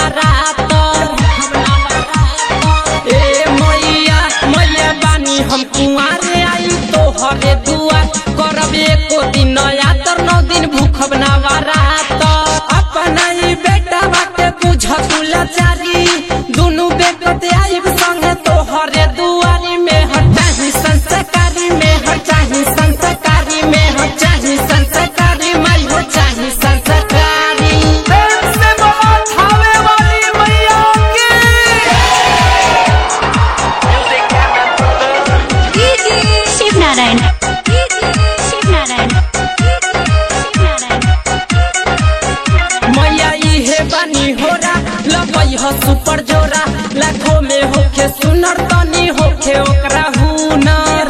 नवरातर ए मैया मैया बानी हम कुआरे आई तोहरे दुआर करब एको दिन यातर नौ दिन भूखब नवरातर अपना ई बेटा बाटे बुझ कुलाचारी दुनु बेकत आइब संगे तोहरे दुआरी में हटाही संस्कारी में हटाही संस्कारी में हटाही संस्कारी मैं हो चाही संस्कारी प्रेम से बोलो थावे वाली मैया की शिव नारायण शिव नारायण शिव नारायण मैया इहे बानी होरा लबई ह सुपर जोरा लाखों में होखे सुनर तनी होखे ओकरा हुनर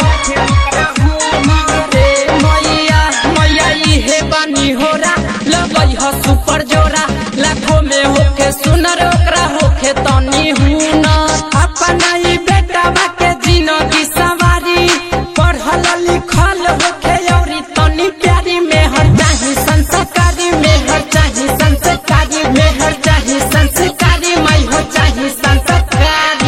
ए मैया मैया इहे बानी होरा लबई ह सुपर जोरा लाखों में होखे सुनर ओकरा होखे तनी हुनर अपना ई बेटा बाके जिंदगी सवारी पढ़ल लिखल होखे औरी तनी प्यारी में हर चाही संस्कारी में हर चाही संस्कारी में हर चाही संस्कारी मैं हो चाही संस्कारी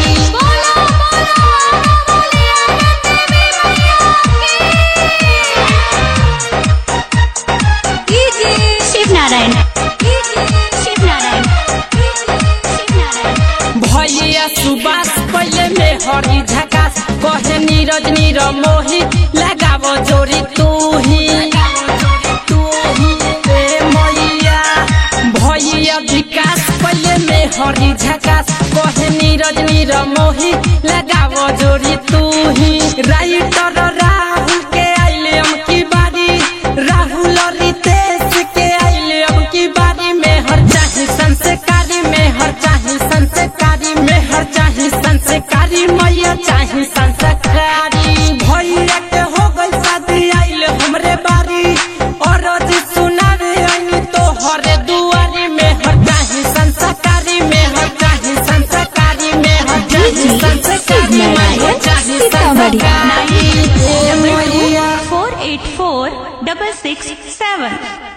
शिव नारायण शिव नारायण शिव नारायण भैया सुबास पहले में हरी झकास कहे नीरज नीर मोही लगाव जोरी तू ही तू ही ए मैया भैया विकास पहले में हरी झकास कहे नीरज नीर मोही लगाव जोरी तू ही राइटर राहुल के आइले हम की बारी राहुल रितेश के आइले हम की बारी में हर चाही संस्कारी में हर चाही संस्कारी में हर चाही संस्कारी मैया चाही संस्कारी भैया के हो गई शादी आइले हमरे बारी और रोज सुनावे आई तो हरे दुआरी में हर चाही संस्कारी में हर चाही संस्कारी में हर चाही संस्कारी में हर चाही संस्कारी ए मैया four eight four double six सेवन